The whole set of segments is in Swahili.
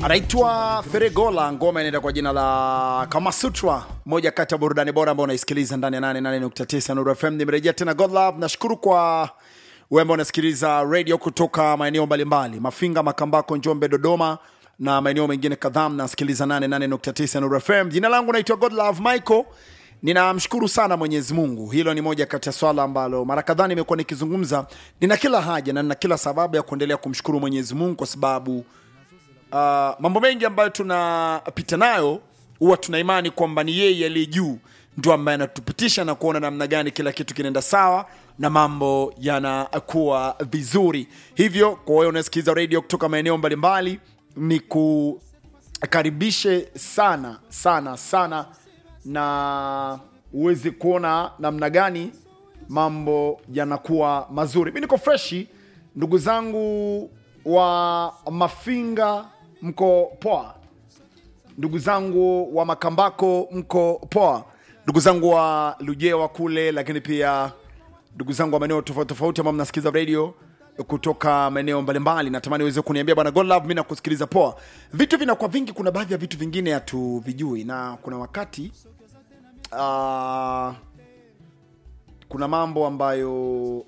anaitwa Feregola, ngoma inaenda kwa jina la Kamasutra, moja kati ya burudani bora ambao unaisikiliza ndani ya 88.9 Nuru FM. Nimerejea tena God Love. Nashukuru kwa wewe ambao unasikiliza radio kutoka maeneo mbalimbali, Mafinga, Makambako, Njombe, Dodoma na maeneo mengine kadhaa, mnasikiliza 88.9 Nuru FM. Jina langu naitwa God Love Michael. Ninamshukuru sana Mwenyezi Mungu. Hilo ni moja kati ya swala ambalo mara kadhaa nimekuwa nikizungumza. Nina kila haja na nina kila sababu ya kuendelea kumshukuru Mwenyezi Mungu kwa sababu uh, mambo mengi ambayo tunapita nayo huwa tuna imani kwamba ni yeye aliye juu ndio ambaye anatupitisha na kuona namna gani kila kitu kinaenda sawa na mambo yanakuwa vizuri. Hivyo kwa wewe unasikiliza radio kutoka maeneo mbalimbali, ni kukaribishe sana sana sana na uweze kuona namna gani mambo yanakuwa mazuri. Mi niko freshi, ndugu zangu wa Mafinga, mko poa? Ndugu zangu wa Makambako, mko poa? Ndugu zangu wa Lujewa kule, lakini pia ndugu zangu wa maeneo tofauti tofauti ambao mnasikiliza radio kutoka maeneo mbalimbali, natamani uweze kuniambia bwana God Love, mi nakusikiliza poa. Vitu vinakuwa vingi, kuna baadhi ya vitu vingine hatuvijui, na kuna wakati uh, kuna mambo ambayo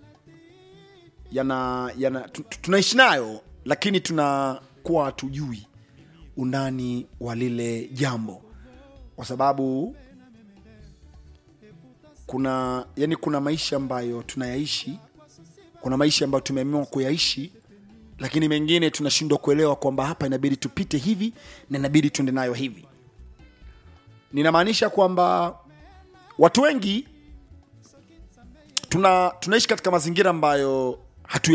yana, yana tu- tu- tunaishi nayo lakini tunakuwa hatujui undani wa lile jambo kwa sababu kuna yani kuna maisha ambayo tunayaishi kuna maisha ambayo tumeamua kuyaishi lakini mengine tunashindwa kuelewa kwamba hapa inabidi tupite hivi na inabidi tuende nayo hivi ninamaanisha kwamba watu wengi tuna tunaishi katika mazingira ambayo hatu